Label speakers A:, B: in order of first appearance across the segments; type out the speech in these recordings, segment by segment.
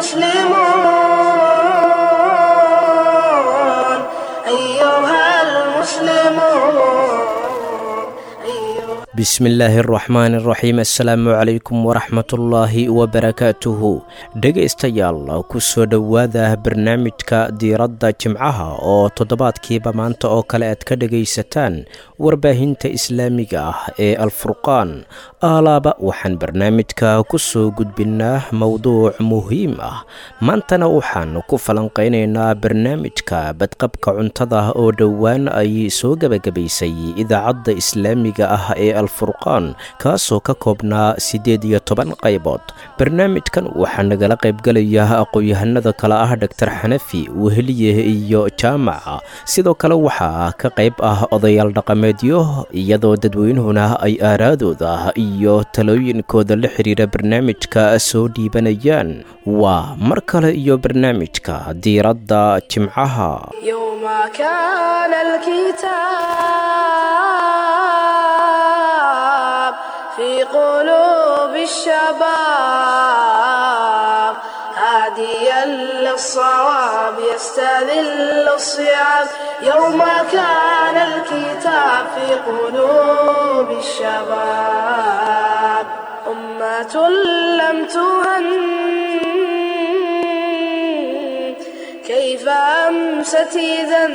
A: المسلمون أيها المسلمون أيها
B: bismillaahi araxmaani araxiim assalaamu calaykum waraxmatullaahi wabarakaatuhu dhegaystayaal ku soo dhowaada barnaamijka diiradda jimcaha oo toddobaadkiiba maanta oo kale aad ka dhegaysataan warbaahinta islaamiga ah ee alfurqaan aalaaba waxaan barnaamijka ku soo gudbinnaa mowduuc muhiim ah maantana waxaan ku falanqaynaynaa barnaamijka badqabka cuntada oo dhowaan ay soo gebagabaysay idaacadda islaamiga ah ee alfurqaan kaasoo ka koobnaa siddeed iyo toban qaybood barnaamijkan waxaa nagala qaybgelaya aqoon-yahanada kale ah dhaktar xanafi weheliye iyo jaamaca sidoo kale waxaa ka qayb ah odayaal dhaqameedyo iyadoo dadweynuhuna ay aaraadooda iyo talooyinkooda la xiriira barnaamijka soo dhiibanayaan waa mar kale iyo barnaamijka diiradda jimcaha
A: يوم كان الكتاب في قلوب الشباب هاديا للصواب يستذل الصيام يوم كان الكتاب في قلوب الشباب أمة لم تهن كيف أمست إذا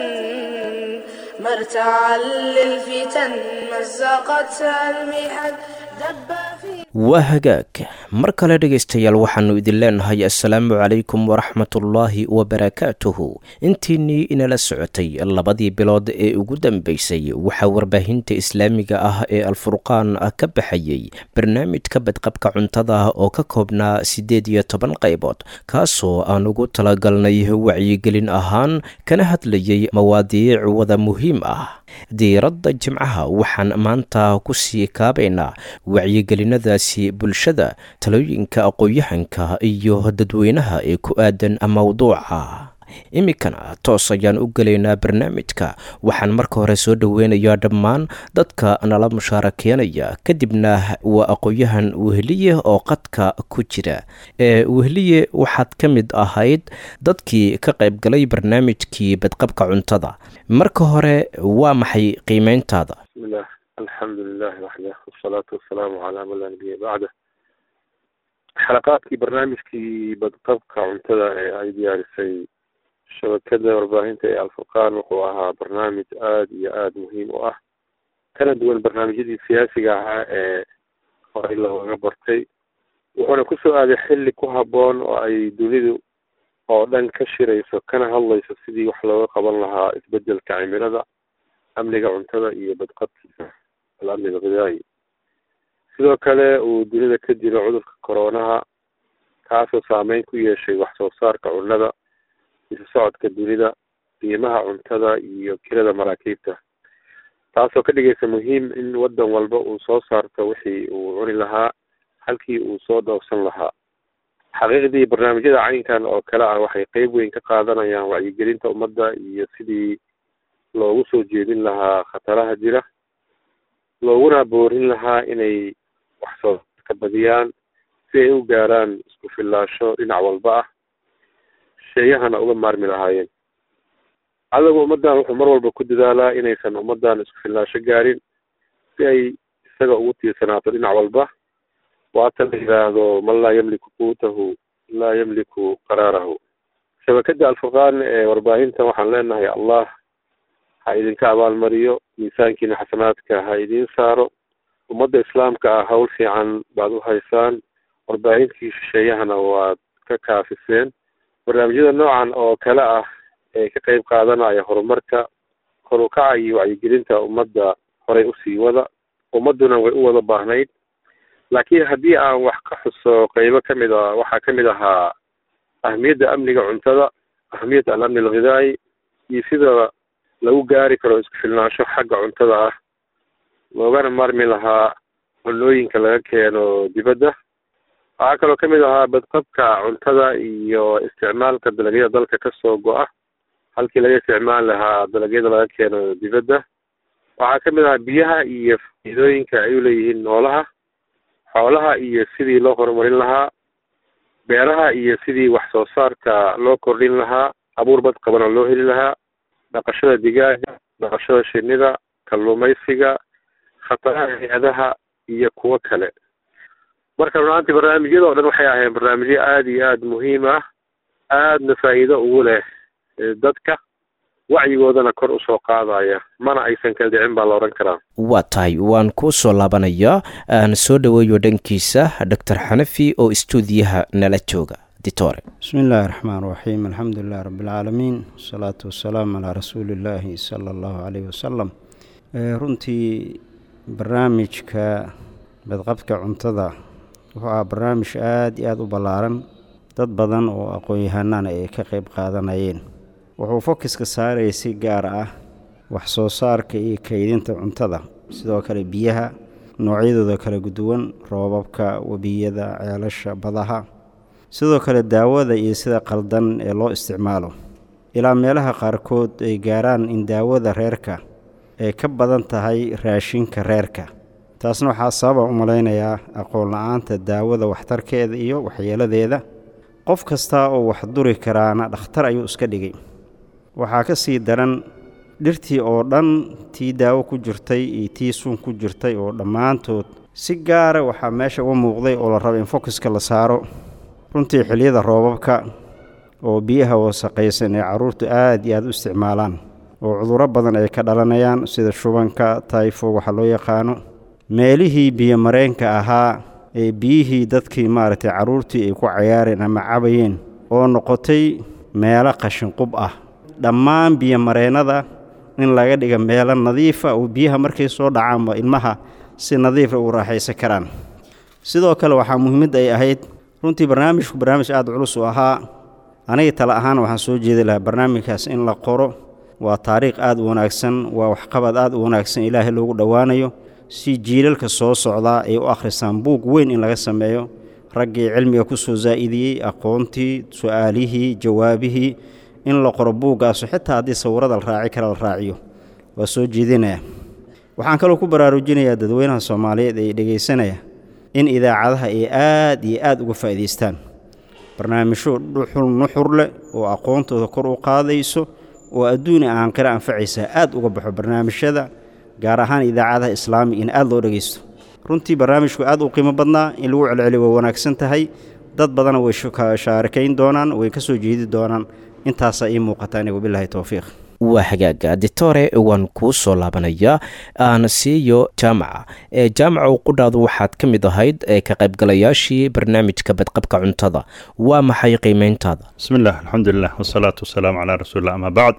A: مرتعا للفتن مزقتها المحن دب في
B: waa hagaag mar kale dhegaystayaal waxaannu idin leenahay assalaamu calaykum waraxmatullaahi wabarakaatuhu intiinnii inala socotay labadii bilood ee ugu dambaysay waxaa warbaahinta islaamiga ah ee alfurqaan ka baxayey barnaamijka badqabka cuntada oo ka koobnaa siddeed iyo toban qaybood kaasoo aan ugu talagalnay wacyigelin ahaan kana hadlayay mawaadiic wada muhiim ah diiradda jimcaha waxaan maanta ku sii kaabaynaa wacyigelinadaasi bulshada talooyinka aqoon-yahanka iyo dadweynaha ee ku aadan mowduuca iminkana toos ayaan u gelaynaa barnaamijka waxaan marka hore soo dhoweynayaa dhammaan dadka nala mushaarakeynaya kadibna waa aqoon-yahan weheliye oo qadka ku jira ee weheliye waxaad ka mid ahayd dadkii ka qaybgalay barnaamijkii badqabka cuntada marka hore waa maxay qiimeyntaada
C: bismillah alxamdu lilahi waxdah wasalaatu wasalaamu calaa man laa nabiya bacda xalaqaadkii barnaamijkii badqabka cuntada ee ay diyaarisay shabakada warbaahinta ee alfurqaan wuxuu ahaa barnaamij aada iyo aada muhiim u ah kana duwan barnaamijyadii siyaasiga ahaa ee horey looga bartay wuxuuna kusoo aaday xilli ku habboon oo ay dunidu oo dhan ka shirayso kana hadlayso sidii wax looga qaban lahaa isbedelka cimilada amniga cuntada iyo badqabkiisa alamni alghidaayi sidoo kale uu dunida ka jiro cudurka coronaha kaasoo saameyn ku yeeshay wax soo saarka cunnada isu socodka dunida qiimaha cuntada iyo kirada maraakiibta taasoo ka dhigaysa muhiim in waddan walba uu soo saarto wixii uu cuni lahaa halkii uu soo dhoofsan lahaa xaqiiqdii barnaamijyada caynkan oo kale ah waxay qeyb weyn ka qaadanayaan wacyigelinta ummadda iyo sidii loogu soo jeedin lahaa khataraha jira looguna boorin lahaa inay wax soo saarka badiyaan si ay u gaaraan isku fillaasho dhinac walba ah sheeyahana uga maarmi lahaayeen adagu ummaddan wuxuu mar walba ku dadaalaa inaysan ummaddan isku fillaasho gaarin si ay isaga ugu tiirsanaato dhinac walba waata la yidhaahdo man laa yamliku quutahu laa yamliku qaraarahu shabakada alfurqaan ee warbaahinta waxaan leenahay allah ha idinka abaalmariyo miisaankiina xasanaadka ha idiin saaro ummadda islaamka ah hawl fiican baad u haysaan warbaahinkii shisheeyahana waad ka kaafiseen barnaamijyada noocan oo kale ah ee ka qeyb qaadanaya horumarka kor u kaca iyo wacyigelinta ummadda horay usii wada ummadduna way u wada baahnayd laakiin haddii aan wax ka xuso qeybo kamid a waxaa kamid ahaa ahmiyadda amniga cuntada ahmiyadda alamni alghidaayi iyo sida lagu gaari karo isku filnaansho xagga cuntada ah loogana maarmi lahaa cunooyinka laga keeno dibadda waxaa kaloo kamid ahaa badqabka cuntada iyo isticmaalka dalagyada dalka kasoo go-a halkii laga isticmaali lahaa dalagyada laga keeno dibadda waxaa kamid ahaa biyaha iyo faa'iidooyinka ay uleeyihiin noolaha xoolaha iyo sidii loo horumarin lahaa beeraha iyo sidii wax soo saarka loo kordhin lahaa abuur bad qabana loo heli lahaa dhaqashada digaaga dhaqashada shinida kalluumaysiga khataraha hay-adaha iyo kuwo kale marka runaantii barnaamijyada oo dhan waxay ahayn barnaamijyo aada iyo aada muhiim ah aadna faa'iido ugu leh dadka wacyigoodana kor usoo qaadaya mana aysan kala dhicin baa la odhan karaa
B: waa tahay waan kuu soo laabanayaa aan soo dhoweeyo dhankiisa doctor xanafi oo istuudiyaha nala jooga ditore
D: bismi illaahi raxmaan raxiim alxamdu lilahi rabbialcaalamiin wasalaatu wasalaamu calaa rasuuli illaahi sala allahu caleyhi wasalam runtii barnaamijka badqabka cuntada wuxuu ahaa barnaamij aada iyo aada u ballaaran dad badan oo aqoon-yahanana ay ka qeyb qaadanayeen wuxuu fokiska saarayay si gaar ah wax soo saarka iyo kaydinta cuntada sidoo kale biyaha noocyadooda kala duwan roobabka webiyada ceelasha badaha sidoo kale daawada iyo sida qaldan ee loo isticmaalo ilaa meelaha qaarkood ay gaaraan in daawada reerka ay ka badan tahay raashinka reerka taasna waxaa sababa u malaynayaa aqoon la-aanta daawada waxtarkeeda iyo waxyeeladeeda qof kasta oo wax duri karaana dhakhtar ayuu iska dhigay waxaa ka sii daran dhirtii oo dhan tii daawo ku jirtay iyo tii suun ku jirtay oo dhammaantood si gaara waxaa meesha uga muuqday oo la raba in fokiska la saaro runtii xilliyada roobabka oo biyaha wasaqaysan ee carruurtu aad iyo aada u isticmaalaan oo cudurro badan ay ka dhalanayaan sida shubanka tayfo waxa loo yaqaano meelihii biyomareenka ahaa ee biyihii dadkii maaragtay carruurtii ay ku cayaareen ama cabayeen oo noqotay meelo qashinqub ah dhammaan biyomareennada in laga dhiga meelo nadiifa oo biyaha markay soo dhacaanba ilmaha si nadiifa u raaxaysan karaan sidoo kale waxaa muhiimad ay ahayd runtii barnaamijku barnaamij aada culus u ahaa aniga tale ahaan waxaan soo jeedi lahaa barnaamijkaas in la qoro waa taariikh aada u wanaagsan waa waxqabad aada u wanaagsan ilaahay loogu dhowaanayo si jiilalka soo socdaa ay u akhrisaan buug weyn in laga sameeyo raggii cilmiga ku soo zaa'idiyey aqoontii su-aalihii jawaabihii in la qoro buuggaasu xitaa haddii sawirada la raaci kara la raaciyo waa soo jeedinaya waxaan kaloo ku baraarujinayaa dadweynaha soomaaliyeed ee dhegaysanaya in idaacadaha ay aad iyo aad uga faa'idaystaan barnaamijyo dhuxul nuxur leh oo aqoontooda kor u qaadayso oo adduun i aanqira anfacaysa aad uga baxo barnaamijyada gaar ahaan idaacadaha islaamiga in aad loo dhegaysto runtii barnaamijku aad u qiimo badnaa in lagu celceliyo way wanaagsan tahay dad badana way shaarikayn doonaan way ka soo jeedi doonaan intaasaa ii muuqataa aniga wabilaahi towfiiq
B: waa hagaaga ditore waan kuu soo laabanayaa aan siiyo jaamaca ee jaamaca qudhaadu waxaad ka mid ahayd ee ka qaybgalayaashii barnaamijka badqabka cuntada waa maxay qiimeyntaada
E: bismi illah alxamdulilah wasalaatu wasalaamu calaa rasuulillah ama bacd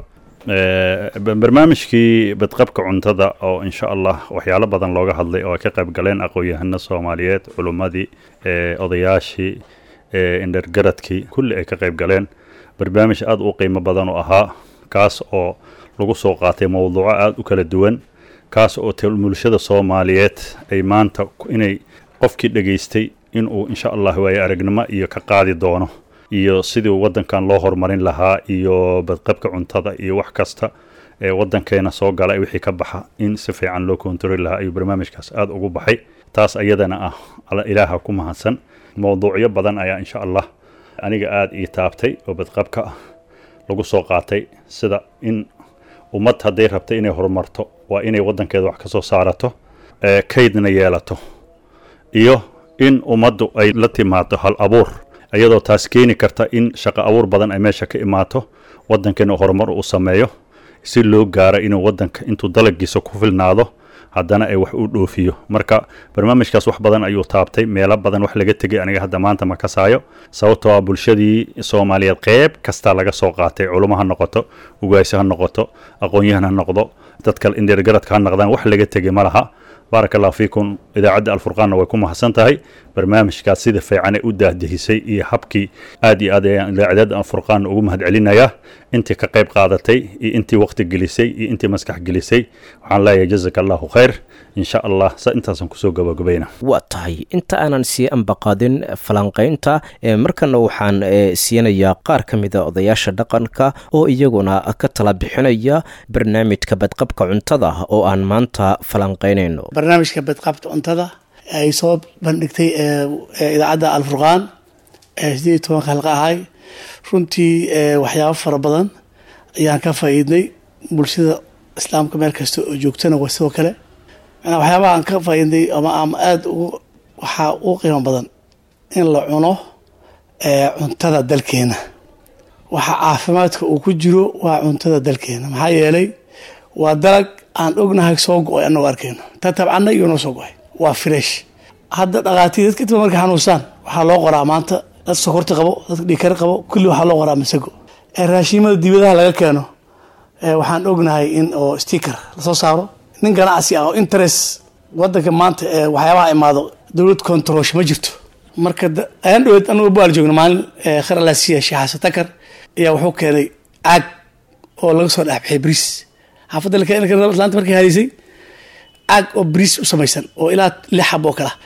E: barnaamijkii badqabka cuntada oo insha allah waxyaalo badan looga hadlay oo ay ka qayb galeen aqoon-yahano soomaaliyeed culummadii odayaashii indhergaradkii kulli ay ka qayb galeen barnaamij aada u qiimo badan u ahaa kaas oo lagu soo qaatay mowduuco aada u kala duwan kaas oo bulshada soomaaliyeed ay maanta inay qofkii dhegaystay inuu insha allah waaye aragnimo iyo ka qaadi doono iyo sidii waddankan loo horumarin lahaa iyo badqabka cuntada iyo wax kasta ee waddankeena soo gala wixii ka baxa in si fiican loo kontaroli lahaa ayuu barnaamijkaas aada ugu baxay taas ayadana ah ilaaha ku mahadsan mowduucyo badan ayaa insha allah aniga aada ii taabtay oo badqabka lagu soo qaatay sida in ummad hadday rabtay inay horumarto waa inay waddankeeda wax ka soo saarato kaydna yeelato iyo in ummaddu ay la timaado hal abuur iyadoo taas keeni karta in shaqo abuur badan ay meesha ka imaato waddankeena horumar uu sameeyo si loo gaaro inuu waddanka intuu dalagiisa ku filnaado haddana ay wax u dhoofiyo marka barnaamijkaas wax badan ayuu taabtay meelo badan wax laga tegay aniga hadda maanta ma kasaayo sababtoo ah bulshadii soomaaliyeed qeyb kasta laga soo qaatay culimo ha noqoto ugaasi ha noqoto aqoon-yahan ha noqdo dadka indheergaradka ha noqdaan wax laga tegay ma laha baaraka allahu fiikum idaacadda alfurqaanna way ku mahadsan tahay barnaamijkaas sida fiican ee u daahdehisay iyo habkii aad iyo aad ayaan idaacadda alfurqaanna ugu mahad celinayaa intii ka qayb qaadatay iyo intii waqti gelisay iyo intii maskax gelisay waxaan leeyahay jazaka allahu khayr insha allah sa intaasaan kusoo gabagabayna
B: waa tahay inta aanan sii ambaqaadin falanqaynta markana waxaan siinayaa qaar ka mida odayaasha dhaqanka oo iyaguna ka tala bixinaya barnaamijka badqabka cuntada oo aan maanta falanqaynayno
F: barnaamijka badqabta cuntada ay soo bandhigtay idaacadda alfurqaan sideed iyo tobanka halqa ahay runtii waxyaabo fara badan ayaan ka faa'iidnay bulshada islaamka meel kasta oo joogtana waa sidoo kale manaa waxyaabaha aan ka faa'iidnay ama ama aada ugu waxaa ugu qiimo badan in la cuno cuntada dalkeena waxa caafimaadka uu ku jiro waa cuntada dalkeena maxaa yeelay waa dalag aan ognahay soo go-ay anagoo arkeyno ta tabcana iyo noo soo go-ay waa fresh hadda dhakhaatiir dadka inta markay xanuunsaan waxaa loo qoraa maanta dad sokorta qabo dadka dhiikar qabo kulli waxaa loo qoraa masago raashiimada dibadaha laga keeno waxaan ognahay in oo sticker lasoo saaro nin ganacsi ah oo interest wadanka maanta waxyaabaha imaado dowlad controlsh ma jirto marka ayaan dhaweed anagu baal joogna maalin khar alaasiya sheekh xasan takar ayaa wuxuu keenay caag oo laga soo dhexbixay bris xaafadda laanta markay hadaysay caag oo bris u samaysan oo ilaa lix xab oo kala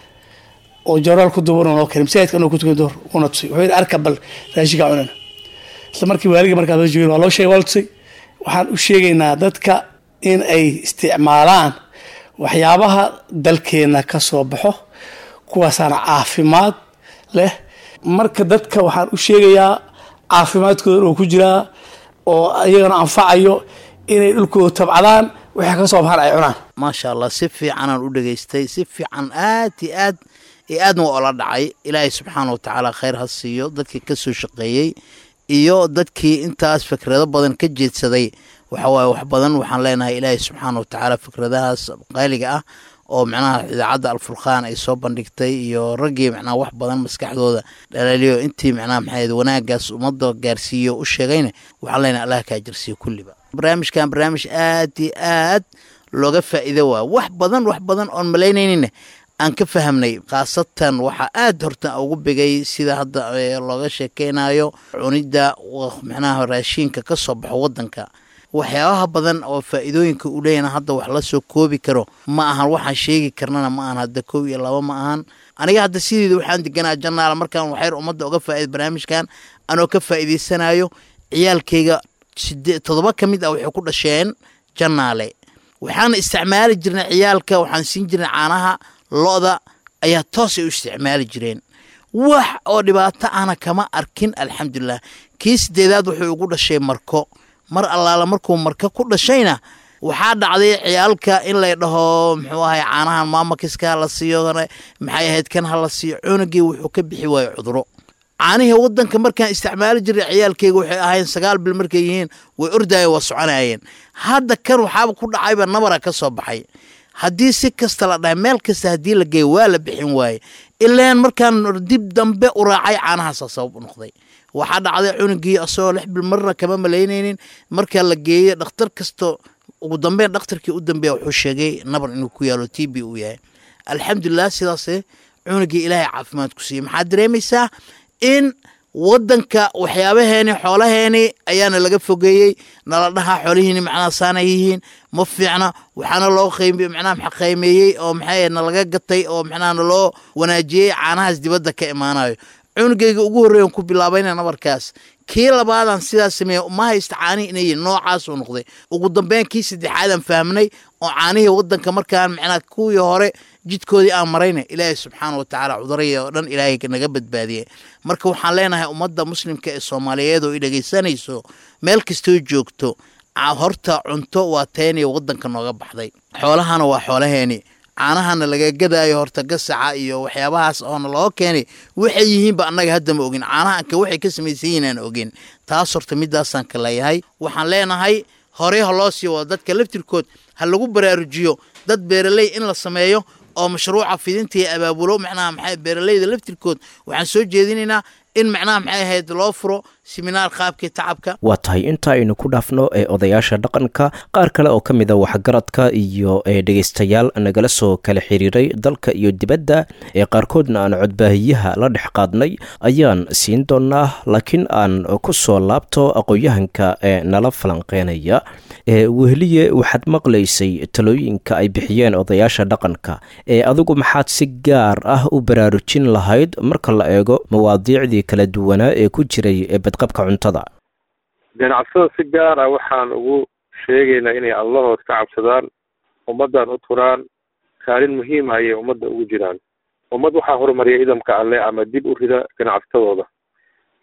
F: oo jaraal ku duuban noo keenay masaajidka anoo ku tukan door una tusay wuxuu yidhi arka bal raashinka cunana isla markii waaliga markaa soo joogeen waa loo sheegay waa la tusay waxaan u sheegaynaa dadka in ay isticmaalaan waxyaabaha dalkeena ka soo baxo kuwaasaana caafimaad leh marka dadka waxaan u sheegayaa caafimaadkooda oo ku jiraa oo iyagana anfacayo inay dhulkooda tabcadaan waxay ka soo baxaan ay cunaan
G: maasha allah si fiicanaan u dhegaystay si fiican aad iyo aad iyo aadna waa ola dhacay ilaahay subxaana wa tacaala khayr ha siiyo dadkii ka soo shaqeeyey iyo dadkii intaas fikrado badan ka jeedsaday waxawaaye wax badan waxaan leenahay ilaahay subxaana wa tacaala fikradahaas qaaliga ah oo macnaha idaacadda alfurqaan ay soo bandhigtay iyo raggii macnaha wax badan maskaxdooda dhalaaliyo intii macnaha maxayd wanaagaas ummadda gaarsiiyo u sheegayna waxaan leenahay allah kaa jirsiiyo kulliba barnaamijkan barnaamij aad iyo aad looga faa'iido waa wax badan wax badan oon malaynaynin aan ka fahamnay khaasatan waxaa aad horta ugu bigay sida hadda looga sheekeynayo cunidda macnaha raashiinka ka soo baxo waddanka waxyaabaha badan oo faa'iidooyinka uu leeyana hadda wax la soo koobi karo ma ahan waxaan sheegi karnana ma ahan hadda kow iyo laba ma ahan aniga hadda sideeda waxaan deganaa janaala markaan waxyar ummadda uga faaida barnaamijkan anoo ka faa'iidaysanayo ciyaalkayga sidee toddoba ka mid ah waxay ku dhasheen janaale waxaana isticmaali jirnay ciyaalka waxaan siin jirnay caanaha lo-da ayaa toos ay u isticmaali jireen wax oo dhibaato ahna kama arkin alxamdulilah kii sideedaad wuxuu igu dhashay marko mar allaala markuu marka ku dhashayna waxaa dhacday ciyaalka in lay dhaho muxuu ahay caanahan maamakiska ha la siiyo maxay ahayd kan ha la siiyo cunugii wuxuu ka bixi waayo cuduro caanihii wadanka markaan isticmaali jiray ciyaalkeyga waxay ahayn sagaal bil markay yihiin way ordayeen waa soconayeen hadda kan waxaaba ku dhacayba nabara ka soo baxay haddii si kasta la dhahay meel kasta haddii la geeyo waa la bixin waaye ilaan markaan dib dambe u raacay caanahaasa sabab u noqday waxaa dhacday cunugii asagoo lix bil marna kama malaynaynin markaa la geeyo dhakhtar kasto ugu dambeyn dhakhtarkii u dambeeya wuxuu sheegay nabar inuu ku yaalo t b uu yahay alxamdulilah sidaase cunugii ilaahay caafimaad ku siiyey maxaad dareemaysaa in wadanka waxyaabaheeni xoolaheeni ayaana laga fogeeyey nala dhahaa xoolihiini macnaha saana yihiin ma fiicna waxaana loo qaymi macnaha maxa qaymeeyey oo maxay nalaga gatay oo macnaha naloo wanaajiyey caanahaas dibadda ka imaanayo cunugayga ugu horreeyan ku bilaabayna nabarkaas kii labaadaan sidaas sameeya ma haysta caanihi inay noocaas uu noqday ugu dambeyn kii saddexaadaan fahmnay oo caanihii wadanka markaan macnaha kuwii hore jidkoodii aan marayna ilaahay subxaana wa tacaala cuduraya oo dhan ilaahay naga badbaadiyey marka waxaan leenahay ummadda muslimka ee soomaaliyeed oo i dhegaysanayso meel kastoo joogto horta cunto waa teeniya wadanka nooga baxday xoolahana waa xoolaheeni caanahana laga gadaayo horta gasaca iyo waxyaabahaas oona loo keenay waxay yihiinba annaga hadda ma ogin caanahanka waxay ka samaysan yihiin aan ogin taas horta midaasaan ka leeyahay waxaan leenahay horey ha loo sii wado dadka laftirkood ha lagu baraarujiyo dad beeraley in la sameeyo oo mashruuca fidinta iyo abaabulo macnaha maxay beeraleyda laftirkood waxaan soo jeedinaynaa in macnaha maxay ahayd loo furo siminaar qaabkii tacabka
B: waa tahay inta aynu ku dhaafno ee odayaasha dhaqanka qaar kale oo ka mid a waxgaradka iyo dhegaystayaal nagala soo kala xiriiray dalka iyo dibadda ee qaarkoodna aan codbaahiyaha la dhex qaadnay ayaan siin doonaa laakiin aan ku soo laabto aqoon-yahanka ee nala falanqeynaya weheliye waxaad maqlaysay talooyinka ay bixiyeen odayaasha dhaqanka ee adigu maxaad si gaar ah u baraarujin lahayd marka la eego mawaadiicdii kala duwanaa ee ku jiray badqabka cuntada
C: ganacsada si gaar ah waxaan ugu sheegaynaa inay allahood ka cabsadaan ummaddan u turaan kaalin muhiima ayay ummadda ugu jiraan ummad waxaa horumariya idamka alle ama dib u rida ganacsatadooda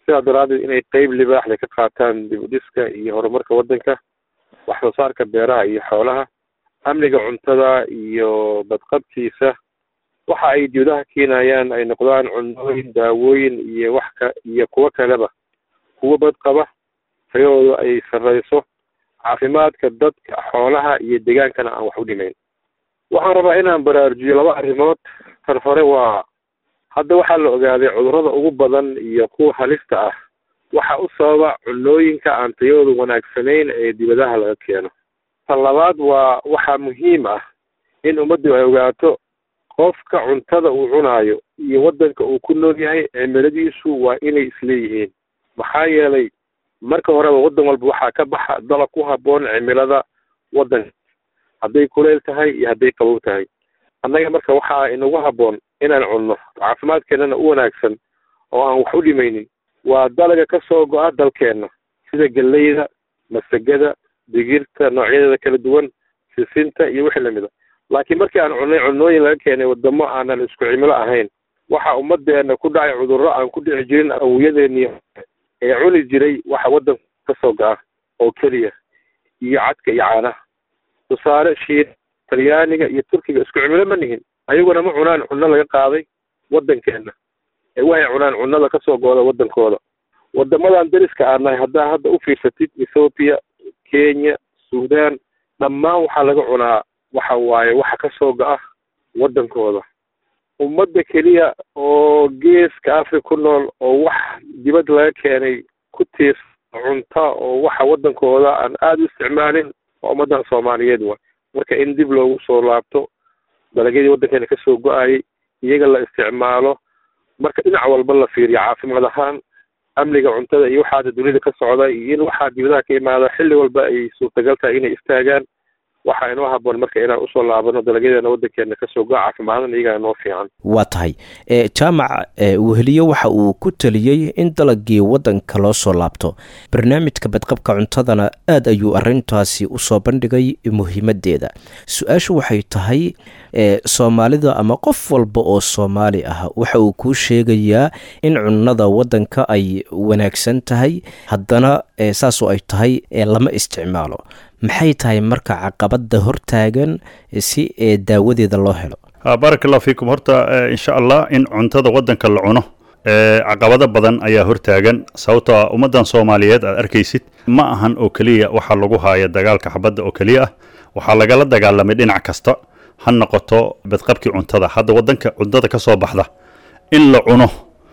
C: sidaa daraaddeed inay qeyb libaaxda ka qaataan dib u dhiska iyo horumarka waddanka wax soo saarka beeraha iyo xoolaha amniga cuntada iyo badqabkiisa waxa ay dibadaha keenayaan ay noqdaan cunooyin daawooyin iyo wax ka iyo kuwo kaleba kuwo badqaba tayadooda ay sarreyso caafimaadka dadka xoolaha iyo degaankana aan wax u dhimayn waxaan rabaa inaan baraarujiyo laba arrimood tan hore waa hadda waxaa la ogaaday cudurrada ugu badan iyo kuwa halista ah waxa u sababa cunooyinka aan tayadooda wanaagsanayn ee dibadaha laga keeno tan labaad waa waxaa muhiim ah in ummaddu ay ogaato qofka cuntada uu cunaayo iyo waddanka uu ku nool yahay cimiladiisu waa inay isleeyihiin maxaa yeelay marka horeba waddan walba waxaa ka baxa dalab ku habboon cimilada waddanka hadday kuleyl tahay iyo hadday qabow tahay annaga marka waxaa inagu habboon inaan cunno caafimaadkeennana u wanaagsan oo aan wax u dhimaynin waa dalaga ka soo go-a dalkeenna sida galleyda masagada digirta noocyadeeda kala duwan sisinta iyo wixii lamida laakiin markii aan cunnay cunooyin laga keenay wadamo aanan isku cimilo ahayn waxa ummadeena ku dhacay cudurro aan ku dhici jirin awoyadeeni ee cuni jiray waxa waddanka ka soo go-a oo keliya iyo cadka iyo caanaha tusaale shiin talyaaniga iyo turkiga isku cimilo ma nihin ayaguna ma cunaan cunno laga qaaday waddankeenna ee waxay cunaan cunnada ka soo gooda waddankooda wadamadan dariska aan nahay haddaa hadda u fiirsatid ethoopia kenya sudan dhammaan waxaa laga cunaa waxa waaye waxa ka soo go-a waddankooda ummadda keliya oo geeska africa ku nool oo wax dibad laga keenay ku tiirsa cunta oo waxa waddankooda aan aada u isticmaalin waa ummaddan soomaaliyeed wa marka in dib loogu soo laabto dalagyadii waddankeena ka soo go-ayay iyaga la isticmaalo marka dhinac walba la fiiriyo caafimaad ahaan amniga cuntada iyo waxaada dunida ka socda iyo in waxaa dibadaha ka imaada xilli walba ay suurtagal tahay inay istaagaan waxaa inoo haboon marka inaan usoo laabano dalagyadeena waddankeena kasoo go caafimaadana iyagaa inoo fiican
B: waa tahay jaamac weheliye waxa uu ku taliyey in dalagii waddanka loo soo laabto barnaamijka badqabka cuntadana aad ayuu arintaasi usoo bandhigay muhiimadeeda su-aashu waxay tahay soomaalida ama qof walba oo soomaali ah waxa uu kuu sheegayaa in cunnada waddanka ay wanaagsan tahay haddana saasoo ay tahay lama isticmaalo maxay tahay marka caqabada hortaagan si daawadeeda loo helo
E: baaraka allahu fiikum horta insha allah in cuntada waddanka la cuno caqabado badan ayaa hortaagan sababtoo ummaddan soomaaliyeed aad arkaysid ma ahan oo keliya waxaa lagu haaya dagaalka xabadda oo keliya ah waxaa lagala dagaalamay dhinac kasta ha noqoto badqabkii cuntada hadda waddanka cuntada ka soo baxda in la cuno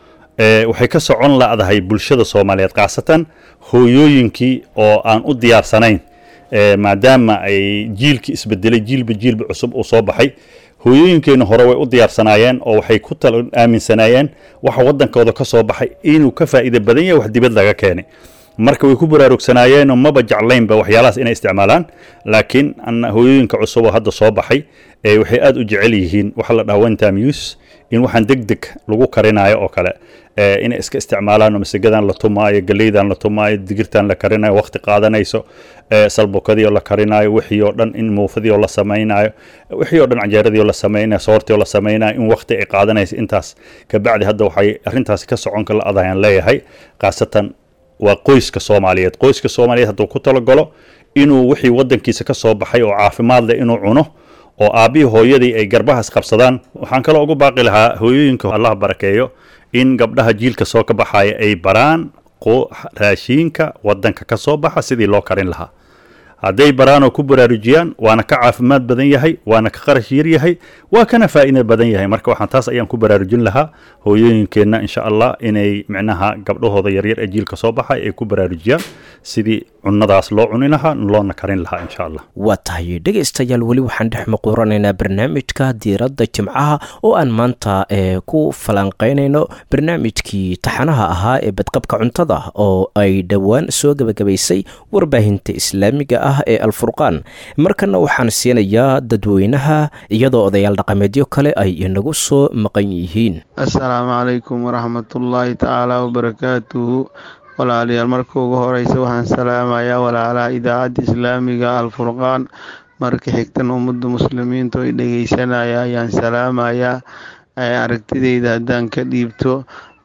E: waxay ka socon la'dahay bulshada soomaaliyeed khaasatan hooyooyinkii oo aan u diyaarsanayn maadaama ay jiilkii isbedelay jiilba jiilba cusub uu soo baxay hooyooyinkeena hore way u diyaarsanaayeen oo waxay ku tal aaminsanaayeen waxa waddankooda ka soo baxay inuu ka faa'iida badan yahay wax dibad laga keenay marka way ku baraarugsanaayeenoo maba jeclaynba waxyaalahaas inay isticmaalaan laakiin hooyooyinka cusub oo hadda soo baxay waxay aad u jecel yihiin waxa la dhaha one time use in waxaan deg deg lagu karinayo oo kale inay iska isticmaalaan oo masegadan la tumaayo galeydan la tumaayo digirtan la karinayo waqti qaadanayso salbukadii oo la karinayo wixii oo dhan in muufadii oo la samaynayo wixii oo dhan canjeeradii oo la samaynayo soortii oo la samaynayo in waqti ay qaadanayso intaas kabacdi hadda waxay arrintaasi ka socon kala adayaan leeyahay khaasatan waa qoyska soomaaliyeed qoyska soomaaliyeed hadduu ku talagalo inuu wixii waddankiisa ka soo baxay oo caafimaad leh inuu cuno oo aabbihii hooyadii ay garbahaas qabsadaan waxaan kaloo ugu baaqi lahaa hooyooyinka allah barakeeyo in gabdhaha jiilka soo ka baxaya ay baraan raashiinka waddanka ka soo baxa sidii loo karin lahaa hadday baraan oo ku baraarujiyaan waana ka caafimaad badan yahay waana ka qarash yar yahay waa kana faa'iida badan yahay marka waxaan taas ayaan ku baraarujin lahaa hooyooyinkeenna insha allah inay micnaha gabdhahooda yaryar ee jiilka soo baxay ay ku baraarujiyaan sidii cunnadaas loo cuni lahaa loona karin lahaa insha allah
B: waa tahay dhegaystayaal weli waxaan dhex muquuranaynaa barnaamijka diiradda jimcaha oo aan maanta ku falanqaynayno barnaamijkii taxanaha ahaa ee badqabka cuntada oo ay dhowaan soo gebagabaysay warbaahinta islaamiga ah ee alfurqaan markana waxaan siinayaa dadweynaha iyadoo odayaal dhaqameedyo kale ay inagu soo maqan yihiin
H: assalaamu calaykum waraxmatullaahi tacaala wabarakaatuhu walaalayaal marka ugu horeysa waxaan salaamayaa walaalaha idaacadda islaamiga alfurqaan marka xigtan ummadda muslimiinta ay dhegeysanaya ayaan salaamayaa aragtideyda haddaan ka dhiibto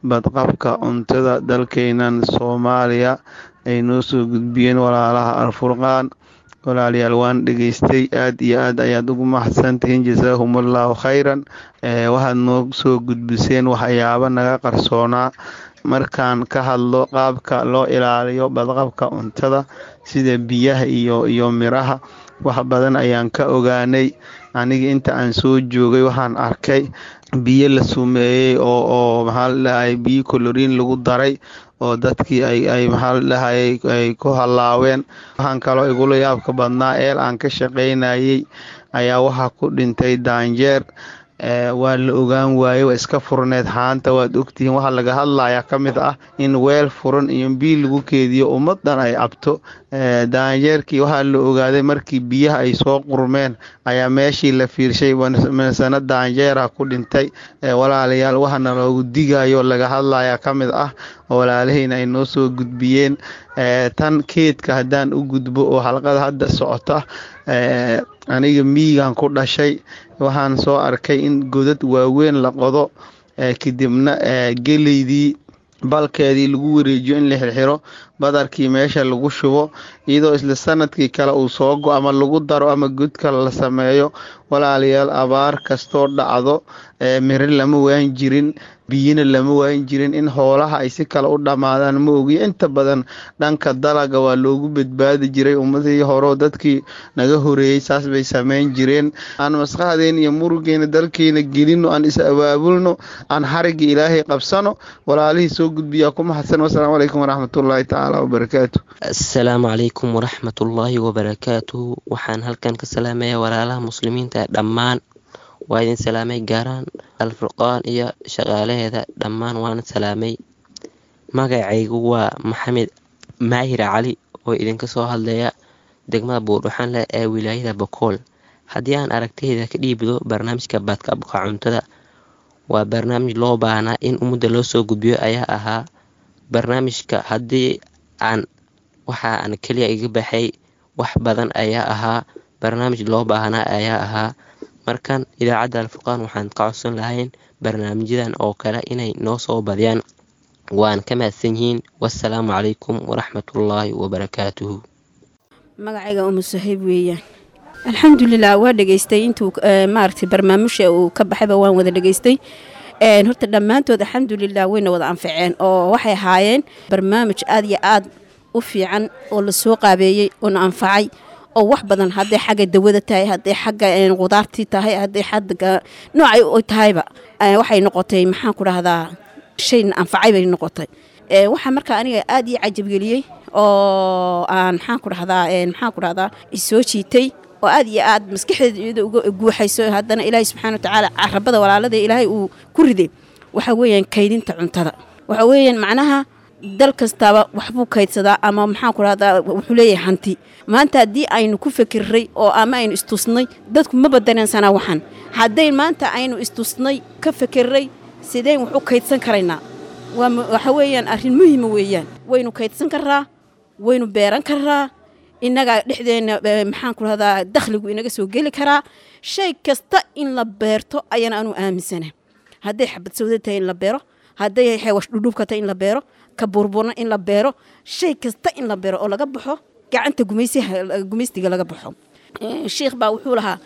H: badqabka cuntada dalkeenan soomaaliya ay noo soo gudbiyeen walaalaha alfurqaan walaalayaal waan dhegeystay aad iyo aad ayaad ugu mahadsantihiin jasaahumullahu khayran waxaad noo soo gudbiseen waxyaabo naga qarsoonaa markaan ka hadlo qaabka loo ilaaliyo badqabka cuntada sida biyaha iyo iyo miraha wax badan ayaan ka ogaanay aniga inta aan soo joogay waxaan arkay biyo la sumeeyey oo oo maxaa la dhahay biyo coloriin lagu daray oo dadkii ay ay maxaa la dhahay ay ku hallaaween waxaan kaloo igula yaabka badnaa eel aan ka shaqaynayay ayaa waxaa ku dhintay daanjeer waa la ogaan waaye waa iska furneed haanta waad ogtihiin waxaa laga hadlayaa ka mid ah in weel furan iyo biyo lagu keediyo ummadan ay cabto daanjeerkii waxaa la ogaaday markii biyaha ay soo qurmeen ayaa meeshii la fiirshay masana daanjeera ku dhintay walaalayaal waxaana loogu digayo laga hadlayaa ka mid ah walaalahayna ay noo soo gudbiyeen tan keedka haddaan u gudbo oo xalqada hadda socota aniga miyigan ku dhashay waxaan soo arkay in godad waaweyn la qodo kadibna geleydii balkeedii lagu wareejiyo in la xirxiro badarkii meesha lagu shubo iyadoo isla sanadkii kale uu soo go ama lagu daro ama god kale la sameeyo walaalayaal abaar kastoo dhacdo miro lama waan jirin biyina lama waan jirin in hoolaha ay si kale u dhammaadaan ma ogiyo inta badan dhanka dalaga waa loogu badbaadi jiray ummadii horeo dadkii naga horeeyey saas bay sameyn jireen aan maskaxdeen iyo murugeena dalkeena gelino aan is abaabulno aan xarigga ilaahay qabsano walaalihii soo gudbiyaa ku mahadsan wasalaamu calaykum waraxmatullaahi tacaala wabarakaatu
I: asalaamu calaykum waraxmatullaahi wabarakaatuhu waxaan halkan ka salaamayaa walaalaha muslimiinta dhammaan waa idin salaamay gaaraan alfurqaan iyo shaqaalaheeda dhammaan waan salaamay magacaygu waa maxamed maahir cali oo idinka soo hadlaya degmada buurdhuxanleh ee wilaayada bokool haddii aan aragtayda ka dhiibdo barnaamijka badqabka cuntada waa barnaamij loo baahnaa in ummadda loo soo gudbiyo ayaa ahaa barnaamijka haddii aan waxa aan keliya iga baxay wax badan ayaa ahaa barnaamij loo baahnaa ayaa ahaa markan idaacadda alfurqaan waxaan ka codsan lahayn barnaamijyadan oo kale inay noo soo badiyaan waan ka mahadsan yihiin wasalaamu calaykum waraxmatullaahi wabarakaatuhu
J: magacayga umu sahiib weeyaan alxamdulilah waa dhegeystay intuu maaragtay barnaamijha uu ka baxayba waan wada dhegeystay horta dhammaantood alxamdulilah wayna wada anfaceen oo waxay ahaayeen barnaamij aad iyo aad u fiican oo lasoo qaabeeyey oona anfacay oo wax badan hadday xagga dawada tahay hadday xagga qudaartii tahay hadday xagga noocay u tahayba waxay noqotay maxaan ku dhahdaa shay anfacay bay noqotay waxaa marka aniga aad ii cajabgeliyey oo aan maxaan ku dhahdaa maxaan ku dhahdaa isoo jiitay oo aad iyo aad maskaxdeeda uga guuxayso haddana ilaahay subxaana watacaala carabada walaalada ilaahay uu ku riday waxa weeyaan kaydinta cuntada waxa weeyaan macnaha dal kastaaba waxbuu kaydsadaa ama maxaan ku dhahdaa wuxuu leeyahay hanti maanta haddii aynu ku fikirray oo ama aynu istusnay dadku ma badaneensanaa waxan hadday maanta aynu istusnay ka fikirray sideen wax u kaydsan karaynaa waxa weeyaan arrin muhiima weeyaan waynu kaydsan karaa waynu beeran karaa innaga dhexdeenna maxaan ku dhahdaa dakhligu inaga soo geli karaa shay kasta in la beerto ayaan anu aaminsana hadday xabad sawda tahay in la beero hadday xeewash dhudhubka tahay in la beero ka burburna in la beero shay kasta in la beero oo laga baxo gacanta gumaystiga laga baxo sheikh baa wuxuu lahaa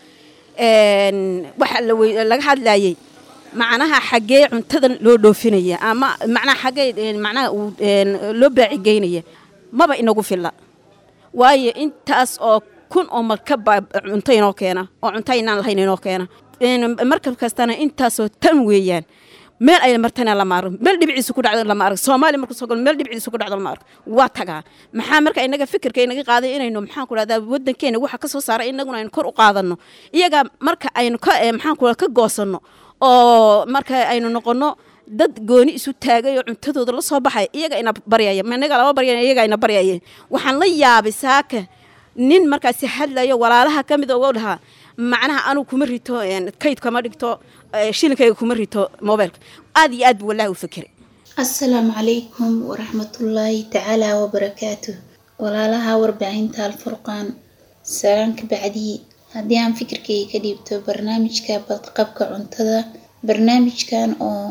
J: waxa laga hadlayey macnaha xaggee cuntadan loo dhoofinaya ama macnaha xaggee macnaha loo baacigeynaya maba inagu filla waayo intaas oo kun oo markabba cunto inoo keena oo cunto aynaan lahayn inoo keena markab kastana intaasoo tan weeyaan meel ay martana lama arag meel dhibciisa ku dhacdo lama arag soomaaliya markuu soo galo meel dhibciisa ku dhacdo lama arag waa tagaa maxaa marka inaga fikirka inaga qaaday inaynu maxaan ku dhahdaa waddankeena waxa ka soo saaray inaguna aynu kor u qaadanno iyaga marka aynu ka maxaan ku ka goosanno oo marka aynu noqonno dad gooni isu taagay oo cuntadooda la soo baxay iyaga ina baryaya managa lama baryaya iyaga ina baryaya waxaan la yaabay saaka nin markaasi hadlayo walaalaha ka mid oo dhahaa macnaha anugu kuma rito kayd kama dhigto shilinkayga kuma rito mobilka aad iyo aad buu wallahi u fikiray
K: asalaamu calaykum waraxmatullaahi tacaala wabarakaatu walaalaha warbaahinta alfurqaan salaanka bacdii haddii aan fikirkayga ka dhiibto barnaamijka badqabka cuntada barnaamijkan oo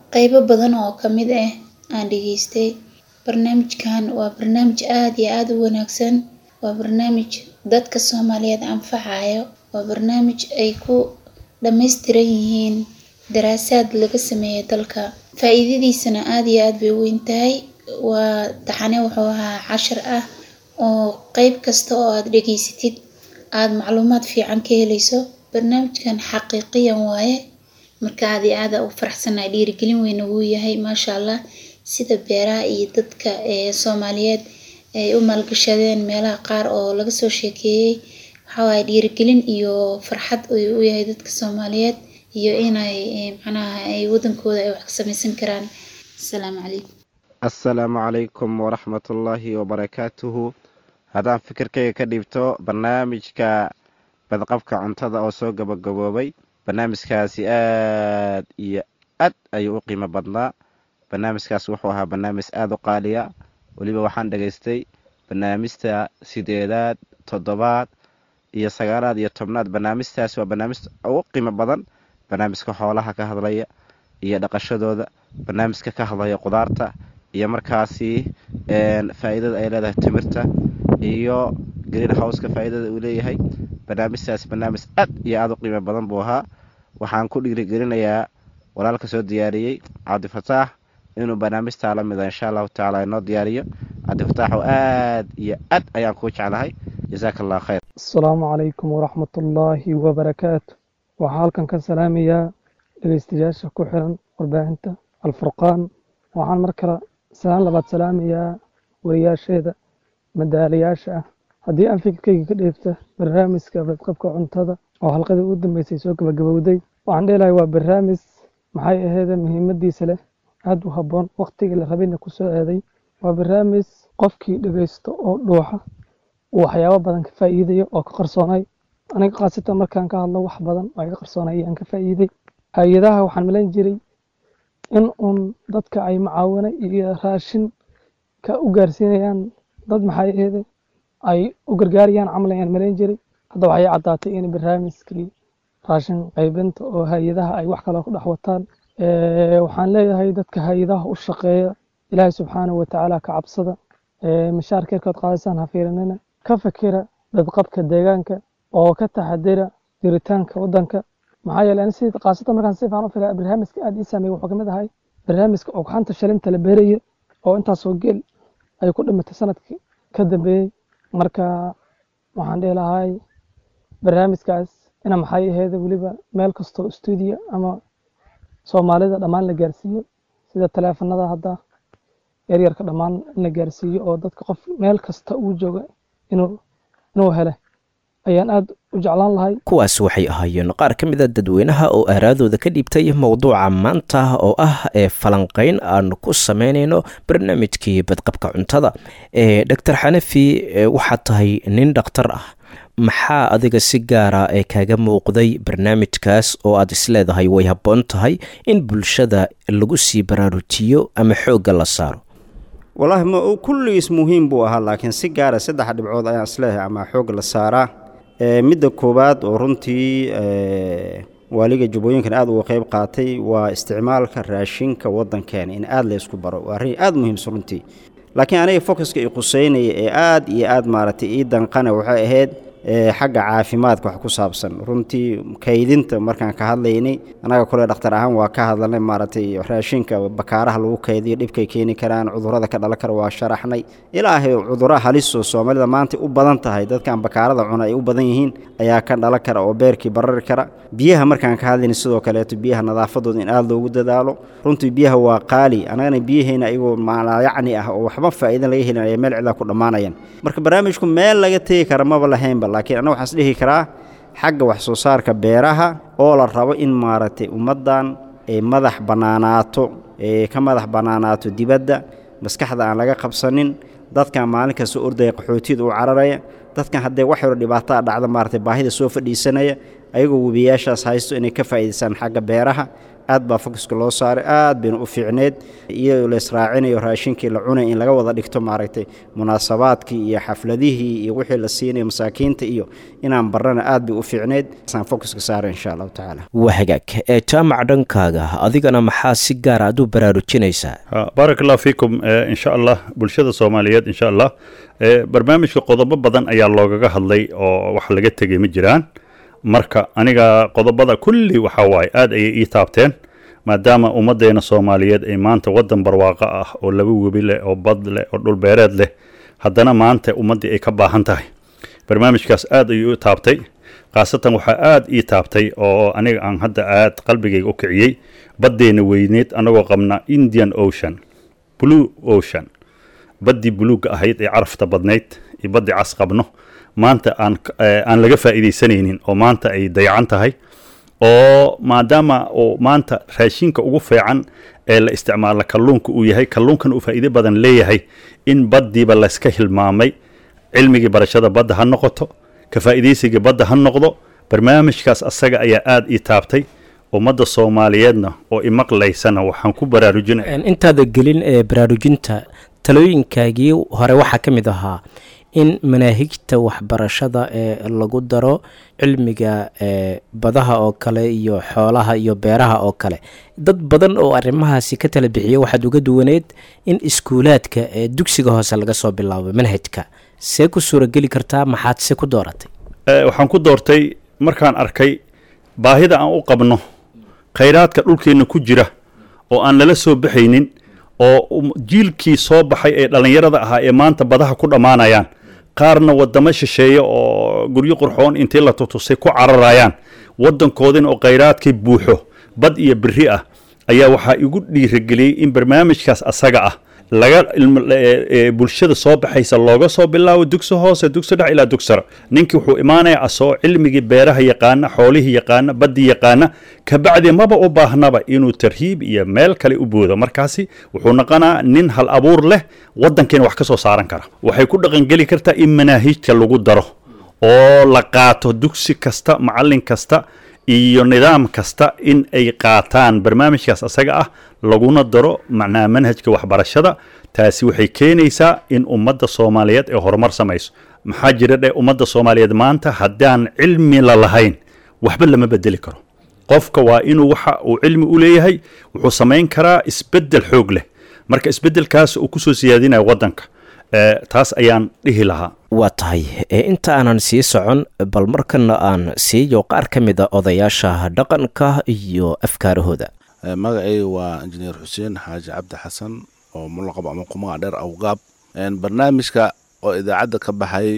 K: qeybo badan oo kamid ah aan dhageystay barnaamijkan waa barnaamij aada iyo aada u wanaagsan waa barnaamij dadka soomaaliyeed anfacayo waa barnaamij ay ku dhammaystiran yihiin daraasaad laga sameeyay dalka faa-iidadiisana aada iyo aada bay u weyn tahay waa taxane wuxuu ahaa cashar ah oo qeyb kasta oo aada dhegeysatid aada macluumaad fiican ka helayso barnaamijkan xaqiiqiyan waaye marka aada iyo aada u faraxsanahay dhiirigelin weyna wuu yahay maasha allah sida beeraha iyo dadka ee soomaaliyeed ay u maalgashadeen meelaha qaar oo laga soo sheekeeyey waxawaaya dhiirigelin iyo farxad ayuu u yahay dadka soomaaliyeed iyo inay macnaha ay wadankooda ay wax ka samaysan karaan asalaamu calaykum
L: assalaamu calaykum waraxmatullaahi wabarakaatuhu haddaan fikirkayga ka dhiibto barnaamijka badqabka cuntada oo soo gabagaboobay barnaamijkaasi aad iyo aad ayuu u qiimo badnaa barnaamijkaas wuxuu ahaa barnaamij aada u qaaliya weliba waxaan dhegaystay barnaamijta sideedaad toddobaad iyo sagaalaad iyo tobnaad barnaamijtaas waa barnaamij ugu qiimo badan barnaamijka xoolaha ka hadlaya iyo dhaqashadooda barnaamijka ka hadlaya qudaarta iyo markaasi faa-iidada ay leedahay timirta iyo green houseka faa-iidada uu leeyahay barnaamijtaas barnaamij aad iyo aada u qiimo badan buu ahaa waxaan ku dhiirigelinayaa walaalka soo diyaariyey cabdifataax inuu barnaamijtaa la mida insha allahu tacaala inoo diyaariyo cabdifataaxoo aad iyo aad ayaan kuu jeclahay jasaaka allah khayr
M: asalaamu calaykum waraxmatullaahi wabarakaatu waxaa halkan ka salaamayaa dhegeystayaasha ku xiran warbaahinta alfurqaan waxaan mar kale salaan labaad salaamayaa wariyaasheeda madaalayaasha ah haddii aan fikirkayga ka dheefta barnaamijka badqabka cuntada oo halqadii ugu dambeysay soo gabagabowday waxaan dheelahay waa barnaamij maxay aheede muhiimadiisa leh aada u habboon wakhtigii la rabayna ku soo aaday waa barnaamij qofkii dhegeysto oo dhuuxa uu waxyaabo badan ka faa'iidayo oo ka qarsoonay aniga khaasatan markaan ka hadlo wax badan oo iga qarsoonay ayaan ka faa'iiday hay-adaha waxaan malayn jiray in uun dadka ay macaawino iyo raashin ka u gaarsiinayaan dad maxay aheede ay u gargaarayaan camal ayaan malayn jiray hadda waxay caddaatay in barnaamijkii raashin qaybinta oo hay-adaha ay wax kale ku dhex wataan waxaan leeyahay dadka hay-adaha u shaqeeya ilaahay subxaanahu watacaala ka cabsada mashaarkeerkood qaadaysaan ha fiirinina ka fikira badqabka deegaanka oo ka taxadira jiritaanka waddanka maxaa yeelay ani sidii qaasatan markaan si fiican u filaya barnaamijka aada ii saameeyey wuxuu kamid ahay barnaamijka ogxanta shalinta la beeraya oo intaasoo geel ay ku dhimatay sanadkii ka dambeeyey marka waxaan dhihi lahay barnaamijkaas ina maxay aheyd weliba meel kastoo stuudiyo ama soomaalida dhammaan la gaarsiiyo sida taleefanada hadda yaryarka dhammaan in la gaarsiiyo oo dadka qof meel kasta uu jooga inuu inuu hele ayaan aada u jeclaan lahay
B: kuwaas waxay ahaayeen qaar ka mid a dadweynaha oo aaraadooda ka dhiibtay mowduuca maanta oo ah ee falanqeyn aan ku sameynayno barnaamijkii badqabka cuntada ee doctor xanafi waxaad tahay nin dhakhtar ah maxaa adiga si gaara ee kaaga muuqday barnaamijkaas oo aad isleedahay way habboon tahay in bulshada lagu sii baraarujiyo ama xoogga la saaro
D: wallaahi ma kulligiis muhiim buu ahaa laakiin si gaara saddex dhibcood ayaan isleeyahay ama xoog la saaraa midda koowaad oo runtii waaliga jubbooyinkan aada uga qayb qaatay waa isticmaalka raashinka waddankeena in aada la ysku baro waa arrin aada muhiimsan runtii laakiin aniga focuska i quseynaya ee aada iyo aada maaragtay ii danqana waxay ahayd xagga caafimaadka wax ku saabsan runtii kaydinta markaan ka hadlaynay annaga kole dhakhtar ahaan waa ka hadlanay maaragtay raashinka bakaaraha lagu kaydiyo dhibkay keeni karaan cudurrada ka dhalan kara waa sharaxnay ilaahay cudurra halisoo soomaalida maanta u badan tahay dadkan bakaarada cuna ay u badan yihiin ayaa ka dhalan kara oo beerkii barari kara biyaha markaan ka hadlaynay sidoo kaleeto biyaha nadaafadooda in aada loogu dadaalo runtii biyaha waa qaali annagana biyaheena ayagoo maalayacni ah oo waxba faa'iidan laga helin ayay meel cidlaa ku dhammaanayaan marka barnaamijku meel laga tegi kara maba lahaynba laakiin annaga waxaan is dhihi karaa xagga wax soo saarka beeraha oo la rabo in maaragtay ummaddan ay madax bannaanaato ee ka madax bannaanaato dibadda maskaxda aan laga qabsanin dadkan maalin kasta ordaya qaxootiyada u cararaya dadkan haddee wax yaro dhibaataa dhacda maaragtay baahida soo fadhiisanaya ayagoo webiyaashaas haysto inay ka faa'iidaystaan xagga beeraha aad baa fokuska loo saaray aad bayna u fiicneed iyadoo la israacinayo raashinkii la cunay in laga wada dhigto maaragtay munaasabaadkii iyo xafladihii iyo wixii la siinayo masaakiinta iyo inaan barana aad bay u fiicneed saan fokuska saaray insha allahu tacaala
B: waa hagaag ee jaamac dhankaaga adigana maxaa si gaara aad u baraarujinaysaa
E: baarak allah fiikum insha allah bulshada soomaaliyeed insha allah barnaamijka qodobo badan ayaa loogaga hadlay oo wax laga tegay ma jiraan marka aniga qodobada kulli waxaa waaye aad ayay ii taabteen maadaama ummaddeena soomaaliyeed ay maanta waddan barwaaqo ah oo laba webi leh oo bad leh oo dhulbeereed leh haddana maanta ummaddii ay ka baahan tahay barnaamijkaas aad ayuu i taabtay khaasatan waxaa aad ii taabtay oo aniga aan hadda aad qalbigayga u kiciyey baddeena weyneed annagoo qabna indian ocean blue ocean baddii buluugga ahayd ee carafta badnayd iyo baddii cas qabno maanta aan aan laga faa'iidaysanaynin oo maanta ay dayacan tahay oo maadaama uu maanta raashinka ugu fiican ee la isticmaala kalluunka uu yahay kalluunkan uu faa'iido badan leeyahay in baddiiba layska hilmaamay cilmigii barashada badda ha noqoto ka faa'iidaysigii badda ha noqdo barnaamijkaas asaga ayaa aad ii taabtay ummadda soomaaliyeedna oo imaqlaysana waxaan ku baraarujinaya
B: intaada gelin ee baraarujinta talooyinkaagii hore waxaa ka mid ahaa in manaahijta waxbarashada ee lagu daro cilmiga ee badaha oo kale iyo xoolaha iyo beeraha oo kale dad badan oo arrimahaasi ka tala bixiya waxaad uga duwaneed in iskuulaadka ee dugsiga hoose laga soo bilaabo manhajka see ku suurageli kartaa maxaad se ku dooratay
E: waxaan ku doortay markaan arkay baahida aan u qabno khayraadka dhulkeenna ku jira oo aan lala soo baxaynin oo jiilkii soo baxay ee dhallinyarada ahaa ee maanta badaha ku dhammaanayaan qaarna waddamo shisheeye oo guryo qurxoon intii la tutusay ku cararayaan waddankoodina oo khayraadkii buuxo bad iyo biri ah ayaa waxaa igu dhiirageliyey in barnaamijkaas asaga ah laga bulshada soo baxaysa looga soo bilaabo dugsi hoose dugsi dhex ilaa dugsara ninkii wuxuu imaanayaa asoo cilmigii beeraha yaqaana xoolihii yaqaana baddii yaqaana kabacdi maba u baahnaba inuu tarhiib iyo meel kale u boodo markaasi wuxuu noqonaa nin hal abuur leh waddankeena wax ka soo saaran kara waxay ku dhaqangeli kartaa in manaahijka lagu daro oo la qaato dugsi kasta macallin kasta iyo nidaam kasta in ay qaataan barnaamijkaas asaga ah laguna daro macnaha manhajka waxbarashada taasi waxay keenaysaa in ummadda soomaaliyeed ay horumar samayso maxaa jira dhe ummadda soomaaliyeed maanta haddaan cilmi la lahayn waxba lama bedeli karo qofka waa inuu waxa uu cilmi u leeyahay wuxuu samayn karaa isbeddel xoog leh marka isbeddelkaas uu kusoo siyaadinaya waddanka taas ayaan dhihi lahaa
B: waa tahay inta aanan sii socon bal markana aan siiyo qaar ka mid a odayaasha dhaqanka iyo afkaarahooda
N: magacayga waa injineer xuseen xaaji cabdi xasan oo mulaqab ama qumaga dheer awgaab barnaamijka oo idaacadda ka baxay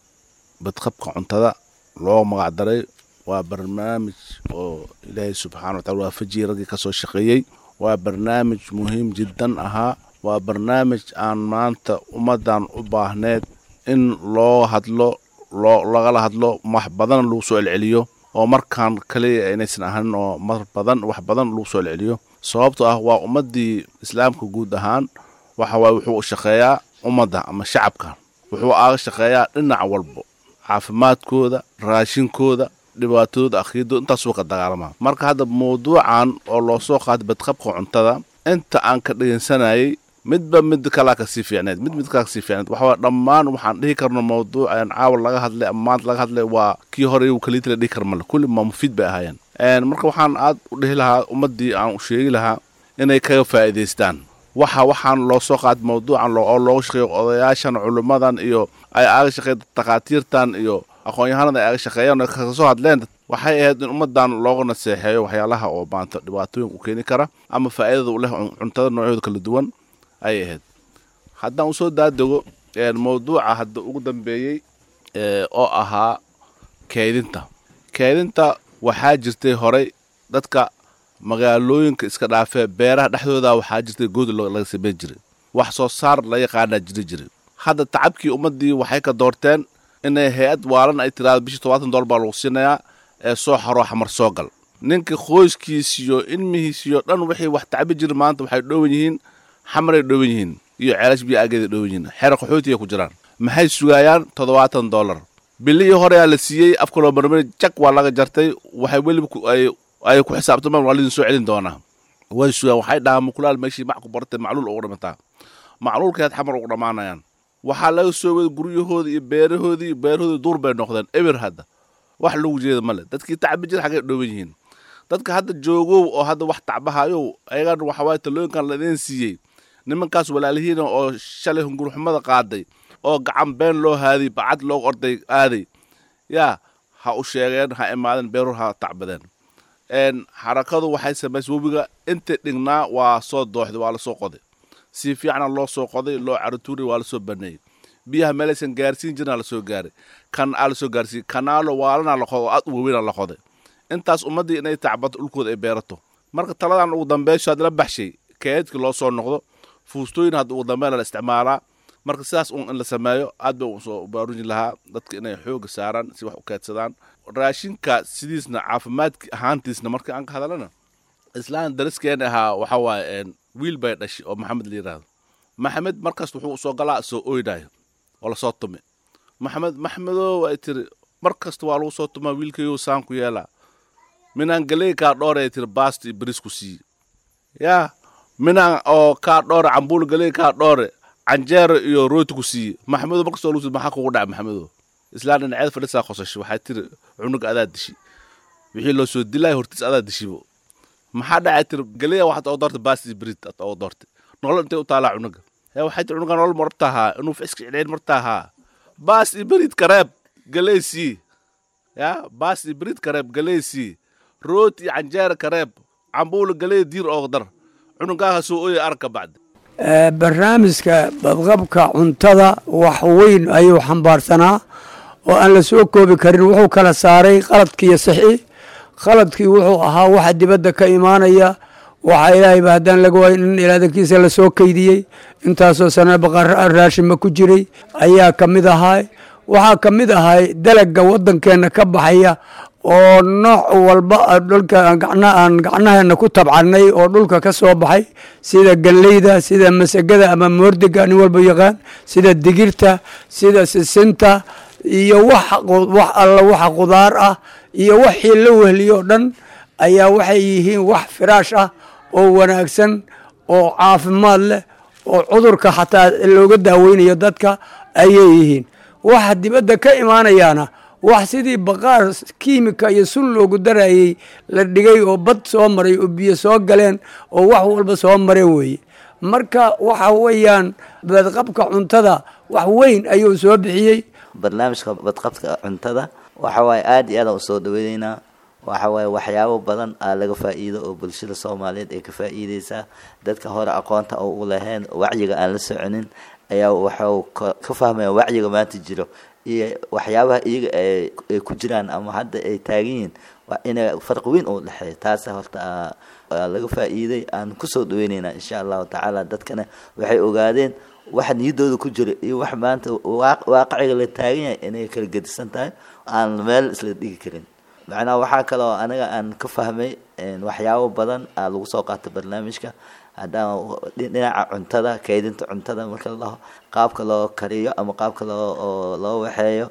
N: badqabka cuntada loo magac daray waa barnaamij oo ilaahay subxaana wa tacala waafajiyey raggii ka soo shaqeeyey waa barnaamij muhiim jiddan ahaa waa barnaamij aan maanta ummaddan u baahneed in loo hadlo loo lagala hadlo wax badan lagu soo celceliyo oo markaan kaliya inaysan ahanin oo mar badan wax badan lagu soo celceliyo sababto ah waa ummaddii islaamka guud ahaan waxa waaye wuxuu u shaqeeyaa ummadda ama shacabka wuxuu aaga shaqeeyaa dhinac walbo caafimaadkooda raashinkooda dhibaatadooda akhiidooda intaasuu ka dagaalamaa marka hadda mawduucan oo loo soo qaatay badqabka cuntada inta aan ka dhegeysanayay midba mid kalaa kasii fiicneed mid mid kalaa kasii fiicneed waxaa dhammaan waxaan dhihi karno mawduucan caawa laga hadlay ama maanta laga hadlay waa kii hore iyu kaliita la dhihi kar male kulli ma mufiid bay ahaayeen marka waxaan aad u dhihi lahaa ummaddii aan u sheegi lahaa inay kaga faa'iidaystaan waxa waxaan loo soo qaatay mawduucan oo looga shaqeeyo odayaashan culimmadan iyo ay aaga shaqeey takhaatiirtan iyo aqoon-yahanada ay aaga shaqeeyaan oo kaga soo hadleen waxay ahayd in ummaddan looga naseexeeyo waxyaalaha oo maanta dhibaatooyinka u keeni kara ama faa'iidada u leh cuntada noocyooda kala duwan ayay ahayd haddaan usoo daadego mawduuca hadda ugu dambeeyey oo ahaa keydinta keydinta waxaa jirtay horey dadka magaalooyinka iska dhaafee beeraha dhexdooda waxaa jirtay good laga samayn jiray wax soo saar la yaqaanaa jiri jiray hadda tacabkii ummaddii waxay ka doorteen inay hay-ad waalan ay tiraado bishii tobaatan doollar baa lagu siinayaa ee soo xaroo xamar soo gal ninka qoyskiisiyo ilmihiisiyo dhan wixii wax tacabi jiri maanta waxay dhowan yihiin xamaray dhowan yihiin iyo ceelash biyo aageeda dhowan yihiin xeer qaxootiya ku jiraan maxay sugayaan toddobaatan dollar bilihii horeyaa la siiyey afka loo marmari jag waa laga jartay waxay weliba ay ay ku xisaabtamaan waa lidin soo celin doonaa way sugaan waxay dhahaan mukulaal meeshii mac ku baratay macluul ugu dhimataa macluulkeed xamar ugu dhammaanayaan waxaa laga soo wada guryahoodii iyo beerahoodii iyo beerahoodii duur bay noqdeen eber hadda wax lagu jeeda male dadkii tacbi jir xaggay dhooban yihiin dadka hadda joogow oo hadda wax tacbahayow ayagan waxawaaye talooyinkan laidin siiyey nimankaas walaalihiina oo shalay hungurxumada qaaday oo gacan been loo haadiy bacad loo orday aaday yaa ha u sheegeen ha imaadeen beeruhu ha tacbadeen xarakadu waxay samaysay webiga intii dhignaa waa soo dooxday waa lasoo qoday si fiicna loo soo qoday loo carituuray waa lasoo baneeyey biyaha meelaysan gaarsiin jirna lasoo gaaray kan aa lasoo gaarsiiyey kanaalo waalana la qodo oo aad u waaweyna la qoday intaas ummaddii inay tacbato dhulkooda ay beerato marka taladan ugu dambeysho hadda la baxshay keedkii loo soo noqdo fuustooyin hadda ugu dambeyn la isticmaalaa marka sidaas un in la sameeyo aad bay usoo baaruji lahaa dadka inay xooga saaraan si wax u keedsadaan raashinka sidiisna caafimaadki ahaantiisna marka aan ka hadalana islaan dariskeena ahaa waxa waaye wiil bay dhashay oo maxamed la yidhaahdo maxamed markasta wuxuu soo galaa soo oynayo oo lasoo tumi maxamed maxmedow ay tiri mar kasta waa lagu soo tumaa wiilkayo saan ku yeelaa minaan galey kaa dhoore ay tiri baasta iyo beris ku siiye yaa minaan oo kaa dhoore cambuul galey kaa dhoore canjeero iyo rooti ku siiye maxamedow markastoo lagu maxaa kugu dhaca maxamedow islaan dhinaceed fadhisaa qosashay waxay tiri cunug adaa dishi wixii loo soo dilaya hortiis adaa dishibo maxaa dhacay tiri galeya waxaad oo doortay baasti brid aad oo doortay nolol intay u taalaa cunuga ee waxay tiri cunuga nolol martahaa inuu fiska cidhayn martahaa baas iyo brid kareeb galeysii ya baas iyo brid kareeb galeysii rooti iyo canjeera kareeb cambuula galey diir oo dar cunugaaha soo ooya arka bacdi
O: barnaamijka badqabka cuntada wax weyn ayuu xambaarsanaa oo aan la soo koobi karin wuxuu kala saaray qaladkiiyo sixi qaladkii wuxuu ahaa waxa dibadda ka imaanaya waxa ilaahayba haddaan laga waayo in ilaadankiisa lasoo keydiyey intaasoo sana baqar raashima ku jiray ayaa ka mid ahaa waxaa ka mid ahay dalaga waddankeenna ka baxaya oo nooc walba dhulka aan gacnaheena ku tabcanay oo dhulka ka soo baxay sida galleyda sida masagada ama moordiga nin walba yaqaan sida digirta sida sisinta iyo wax wax alla waxa qudaar ah iyo waxii la wehliyo o dhan ayaa waxay yihiin wax firaash ah oo wanaagsan oo caafimaad leh oo cudurka xataa looga daaweynayo dadka ayay yihiin waxa dibadda ka imaanayaana wax sidii baqaar kiimika iyo sun loogu darayey la dhigay oo bad soo maray oo biyo soo galeen oo wax walba soo mareen weeye marka waxa weeyaan badqabka cuntada wax weyn ayuu soo bixiyey
P: barnaamijka badqabka cuntada waxa waaye aada iyo aadaan usoo dhaweyneynaa waxa waaye waxyaabo badan aa laga faa'iido oo bulshada soomaaliyeed ay ka faa'iideysaa dadka hore aqoonta oo u lahayn wacyiga aan la soconin ayaa waxau ka fahmaya wacyiga maanta jiro iyo waxyaabaha iyaga ay ku jiraan ama hadda ay taagan yihiin waa ina farqi weyn uu dhexeeya taasa horta laga faa'iiday aan kusoo dhaweyneynaa insha allahu tacaala dadkana waxay ogaadeen waxa niyaddooda ku jira iyo wax maanta waaqiciga la taagan yahay inay kala gedisan tahay aan meel isla dhigi karin macnaha waxaa kaloo aniga aan ka fahmay waxyaabo badan aa lagu soo qaata barnaamijka haddaan dhinaca cuntada kaydinta cuntada marka la dhaho qaabka loo kariyo ama qaabka loo loo waxeeyo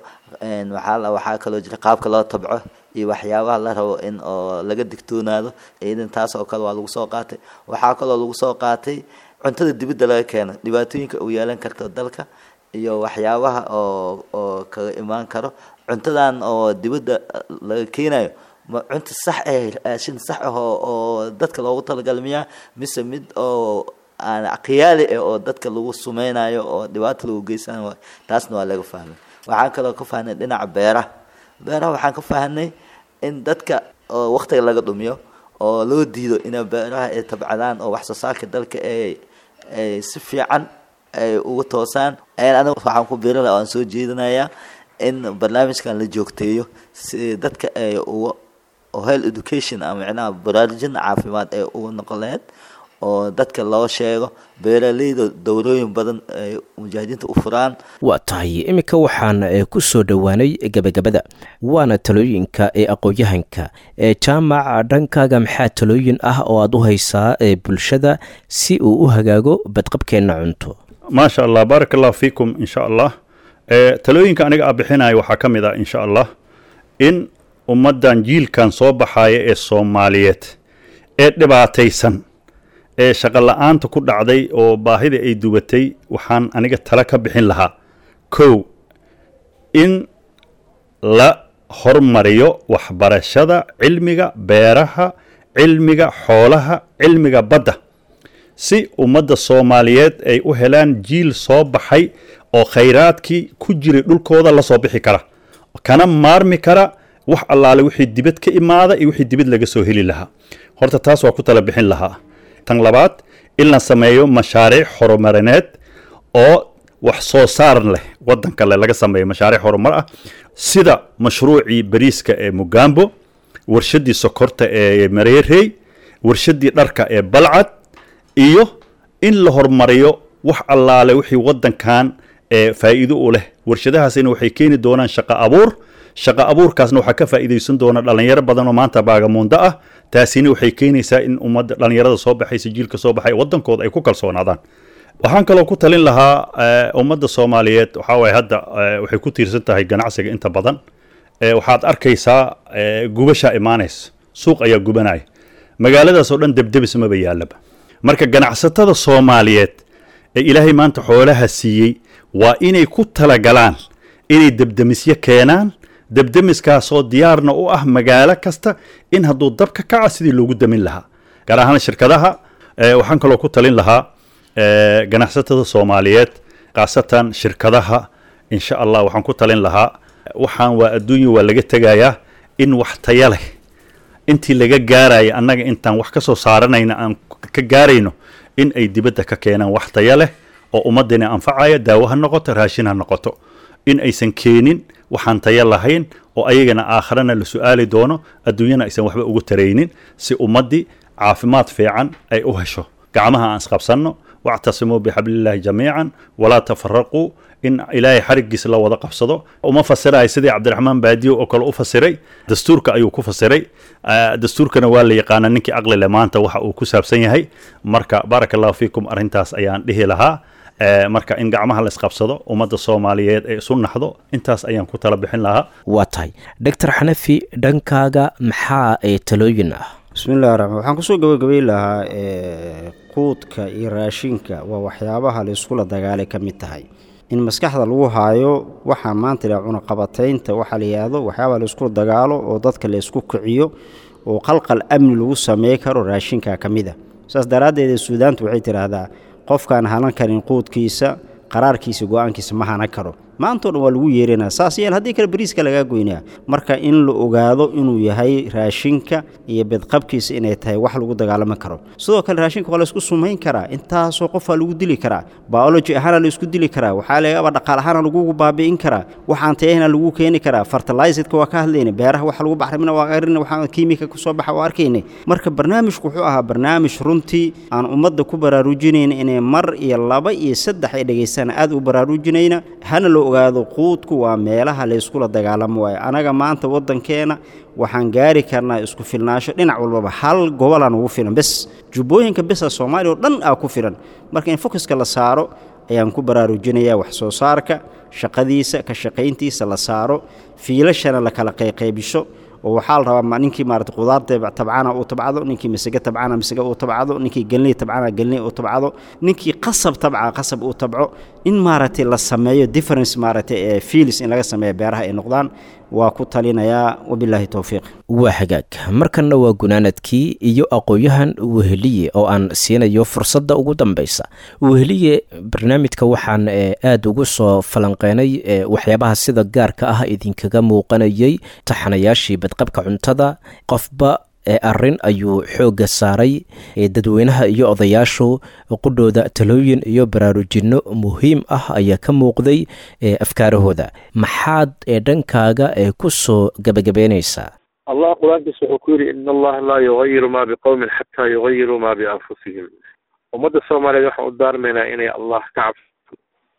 P: waxaa waxaa kaloo jira qaabka loo tabco iyo waxyaabaha la rabo in oo laga digtoonaado iidan taas oo kale waa lagu soo qaatay waxaa kaloo lagu soo qaatay cuntada dibadda laga keeno dhibaatooyinka uu yeelan karto dalka iyo waxyaabaha oo oo kaga imaan karo cuntadan oo dibadda laga keenayo ma cunta sax eh raashin sax ah oo oo dadka loogu talagalay miyaa mise mid oo aan qiyaali ah oo dadka lagu sumeynayo oo dhibaato lagu geysanayo taasna waa laga fahmay waxaan kaloo ka fahnay dhinaca beeraha beeraha waxaan ka fahnay in dadka oo waqtiga laga dhumiyo oo loo diido inay beeraha ay tabcadaan oo wax soo saarka dalka ay ay si fiican ay uga toosaan aniga waxaan ku biiri lahaa waan soo jeedinayaa in barnaamijkan la joogteeyo si dadka ay uga oo health education ama micnaha baraarujin caafimaad ay uga noqon lahayd oo dadka loo sheego beeraleyda dowrooyin badan ay mujaahidiinta u furaan
B: waa tahay iminka waxaan ku soo dhowaanay gebagabada waana talooyinka ee aqoon-yahanka ee jaamaca dhankaaga maxaa talooyin ah oo aad u haysaa ee bulshada si uu u hagaago badqabkeenna cunto
E: maasha allah baarak allahu fiikum insha allah talooyinka aniga a bixinayo waxaa ka mid ah insha allah in ummaddan jiilkan soo baxaaya ee soomaaliyeed ee dhibaataysan ee shaqo la-aanta ku dhacday oo baahida ay dubatay waxaan aniga tala ka bixin lahaa kow in la hormariyo waxbarashada cilmiga beeraha cilmiga xoolaha cilmiga badda si ummadda soomaaliyeed ay u helaan jiil soo baxay oo khayraadkii ku jiray dhulkooda la soo bixi kara kana maarmi kara wax allaale wixii dibad ka imaada iyo wixii dibad laga soo heli lahaa horta taas waa ku tala bixin lahaa tan labaad in la sameeyo mashaariic horumarineed oo wax soo saar leh waddan kale laga sameeyo mashaariic horumar ah sida mashruucii bariiska ee mugambo warshaddii sokorta ee mareerey warshaddii dharka ee balcad iyo in la horumariyo wax allaale wixii waddankan ee faa'iido u leh warshadahaasina waxay keeni doonaan shaqo abuur shaqo abuurkaasna waxaa ka faa'iidaysan doona dhalinyaro badan oo maanta baagamuundo ah taasina waxay keenaysaa in ummadda dhalinyarada soo baxaysa jiilka soo baxay waddankooda ay ku kalsoonaadaan waxaan kaloo ku talin lahaa ummadda soomaaliyeed waxaa waaye hadda waxay ku tiirsan tahay ganacsiga inta badan waxaad arkaysaa gubashaa imaanaysa suuq ayaa gubanaya magaaladaas oo dhan debdebis maba yaallaba marka ganacsatada soomaaliyeed ee ilaahay maanta xoolaha siiyey waa inay ku talagalaan inay debdemisyo keenaan debdemiskaasoo diyaarna u ah magaalo kasta in hadduu dab ka kaca sidii loogu damin lahaa gaar ahaan shirkadaha waxaan kaloo ku talin lahaa ganacsatada soomaaliyeed khaasatan shirkadaha insha allah waxaan ku talin lahaa waxaan waa adduunya waa laga tegayaa in wax taya leh intii laga gaaraya annaga intaan wax ka soo saaranayna aan ka gaarayno in ay dibadda ka keenaan wax taya leh oo ummaddana anfacaya daawo ha noqoto raashin ha noqoto in aysan keenin waxaan taya lahayn oo ayagana aakharana la su-aali doono adduunyana aysan waxba ugu taraynin si ummaddii caafimaad fiican ay u hesho gacmaha aan isqabsanno wactasimuu bixablillahi jamiican walaa tafaraquu in ilaahay xarigiisa la wada qabsado uma fasirayo sidii cabdiraxmaan baadiyo oo kale u fasiray dastuurka ayuu ku fasiray dastuurkana waa la yaqaana ninkii aqli leh maanta waxa uu ku saabsan yahay marka baaraka allahu fiikum arrintaas ayaan dhihi lahaa marka in gacmaha la isqabsado ummadda soomaaliyeed ee isu naxdo intaas ayaan ku tala bixin lahaa
B: waa tahay doctor xanafi dhankaaga maxaa ee talooyin ah
D: bismillahi raxmaan waxaan kusoo gabagabay lahaa quudka iyo raashinka waa waxyaabaha la iskula dagaalay ka mid tahay in maskaxda lagu haayo waxaa maanta la cunaqabataynta waxaa la yidhaahdo waxyaabaha la iskula dagaalo oo dadka la isku kiciyo oo qalqal amni lagu samey karo raashinka ka mid a saas daraaddeed suudaantu waxay tidhaahdaa qofkaan hanan karin quudkiisa qaraarkiisa go-aankiisa ma hanan karo maantao dhan waa lagu yeeranaa saas yeel haddii kale bariiska lagaa goynaa marka in la ogaado inuu yahay raashinka iyo bedqabkiisa inay tahay wax lagu dagaalami karo sidoo kale raashinka waa laysku sumayn karaa intaasoo qofaa lagu dili karaa biology ahaana laisku dili karaa waxaa lagaba dhaqaal ahaana lagugu baabi'in karaa waxaan tayahna lagu keeni karaa fertilizedka waa ka hadlayna beeraha waxa lagu baxrimina waa qarina waxaan kiimika kusoo baxa waa arkayna marka barnaamijku wuxuu ahaa barnaamij runtii aan ummadda ku baraarujinayna inay mar iyo laba iyo saddex ay dhegaystaan aad u baraarujinayna hana loo ogaado quudku waa meelaha layskula dagaalamo waayo anaga maanta waddankeena waxaan gaari karnaa isku filnaasho dhinac walbaba hal gobolaan ugu filan bes jubbooyinka besa soomaaliya oo dhan aa ku filan marka in fokuska la saaro ayaan ku baraarujinayaa wax soo saarka shaqadiisa ka shaqayntiisa la saaro fiilashana la kala qayqaybisho oo waxaa la rabaa ninkii maarata qudaarta tabcana uu tabcado ninkii masage tabcana masage uu tabcado ninkii gelney tabcana gelney uu tabcado ninkii qasab tabca qasab uu tabco in maaragtay la sameeyo difference maaragtay ee fiilis in laga sameeyo beeraha ay noqdaan waa ku talinayaa wabilaahi towfiiq
B: waa hagaag markanna waa gunaanadkii iyo aqoon-yahan weheliye oo aan siinayo fursadda ugu dambaysa weheliye barnaamijka waxaan aada ugu soo falanqeynay waxyaabaha sida gaarka ah idinkaga muuqanayay taxanayaashii badqabka cuntada qofba arrin ayuu xoogga saaray dadweynaha iyo odayaashu qudhooda talooyin iyo baraarujinno muhiim ah ayaa ka muuqday afkaarahooda maxaad dhankaaga ku soo gabagabeynaysaa
C: allah qur-aankiisa wuxuu ku yidhi in allaha laa yugayiru ma biqowmin xataa yugayiruu ma bianfusihim ummadda soomaaliyeed waxaan u daarmaynaa inay allah ka cabso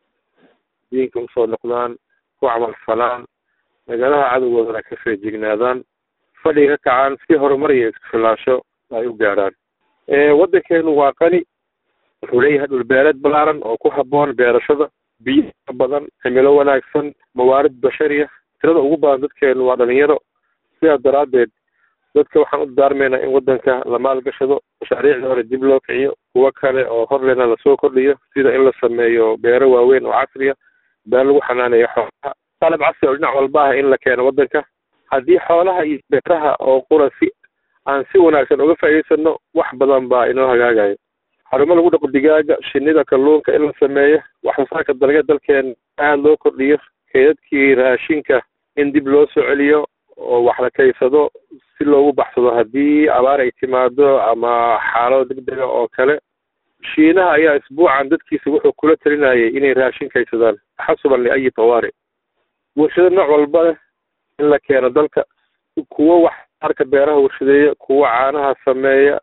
C: diinka usoo noqdaan ku camal falaan magaalada cadowgoodana ka feejignaadaan fadhiga ka kacaan si horumar iyo isku filaansho ay u gaadhaan waddankeenu waa qani wuxuu leeyahay dhulbeereed ballaaran oo ku habboon beerashada biyo badan cimilo wanaagsan mawaarid bashariya tirada ugu badan dadkeenu waa dhalinyaro sidaa daraaddeed dadka waxaan u daarmaynaa in waddanka la maalgashado mashaariicda hore dib loo kiciyo kuwo kale oo horlena lasoo kordhiyo sida in la sameeyo beero waaweyn oo casriya been lagu xanaaneeyo xoolaha qalab casri oo dhinac walba ah in la keeno waddanka haddii xoolaha iyo beeraha oo qura si aan si wanaagsan uga faa'iidaysano wax badan baa inoo hagaagayo xarumo lagu dhaqo digaaga shinida kalluunka in la sameeyo waxsoosaarka dalga dalkeen aada loo kordhiyo keedadkii raashinka in dib loo soo celiyo oo wax la kaysado si loogu baxsado haddii abaar ay timaado ama xaalado degdega oo kale shiinaha ayaa isbuucan dadkiisa wuxuu kula talinayay inay raashin kaysadaan taxasuban liayi tawaari warshado nooc walba leh in la keeno dalka kuwo wax arka beeraha warshadeeya kuwo caanaha sameeya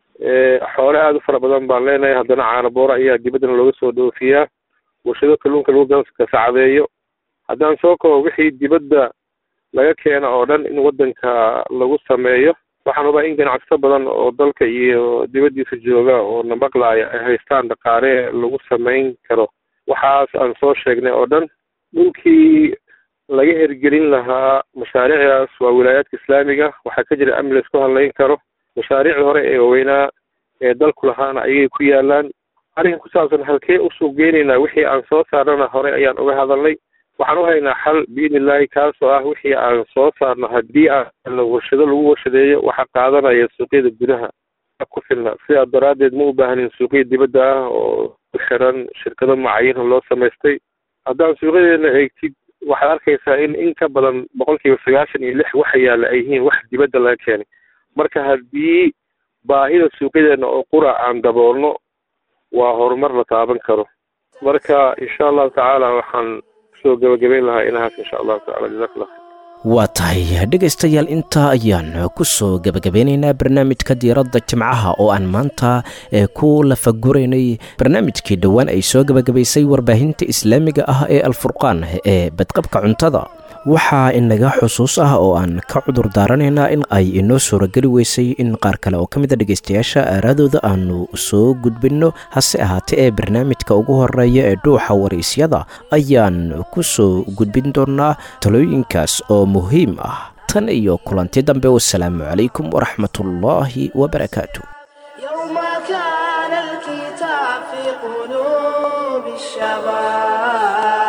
C: xoole aada u fara badan baan leenahay haddana caana boora ayaa dibaddana looga soo dhoofiyaa warshado kalluunka lagu gasacadeeyo haddaan soo kabo wixii dibadda laga keeno oo dhan in waddanka lagu sameeyo waxaan hubaa in ganacsato badan oo dalka iyo dibaddiisa jooga oo na maqlaaya ay haystaan dhaqaale lagu samayn karo waxaas aan soo sheegnay oo dhan dhulkii laga hergelin lahaa mashaariicdaas waa wilaayaadka islaamiga waxaa ka jira amni laisku hadlayn karo mashaariicda hore ee waaweynaa ee dalku lahaana ayay ku yaalaan arrinka ku saabsan halkee u suuq geynaynaa wixii aan soo saarnana hore ayaan uga hadalnay waxaan u haynaa xal biidni illaahi kaasoo ah wixii aan soo saarno haddii aan warshado lagu warshadeeyo waxaa qaadanaya suuqyada gudaha ku filna sidaa daraaddeed ma u baahnin suuqya dibadda ah oo ku xiran shirkado mucayana loo samaystay haddaan suuqyadeena eegtid waxaad arkaysaa in in ka badan boqolkiiba sagaashan iyo lix waxa yaalla ay yihiin wax dibadda laga keenay marka haddii baahida suuqyadeena oo qura aan daboolno waa horumar la taaban karo marka insha allahu tacaala waxaan kusoo gabagabayn lahaa inahaas insha allahu tacala jazakallah
B: waa tahay dhegaystayaal intaa ayaan ku soo gebagabeynaynaa barnaamijka diiradda jimcaha oo aan maanta ku lafaguraynay barnaamijkii dhowaan ay soo gebagabaysay warbaahinta islaamiga ah ee alfurqaan ee badqabka cuntada waxaa inaga xusuus ah oo aan ka cudur daaranaynaa in ay inoo suurageli weysay in qaar kale oo ka mid a dhegaystayaasha aaraadooda aanu soo gudbinno hase ahaatee ee barnaamijka ugu horeeya ee dhuuxa waraysyada ayaan ku soo gudbin doonaa talooyinkaas oo muhiim ah tan iyo kulanti dambe wasalaamu calaykum waraxmatullaahi wabarakaatu
A: يوم كان الكتاب في قلوب الشباب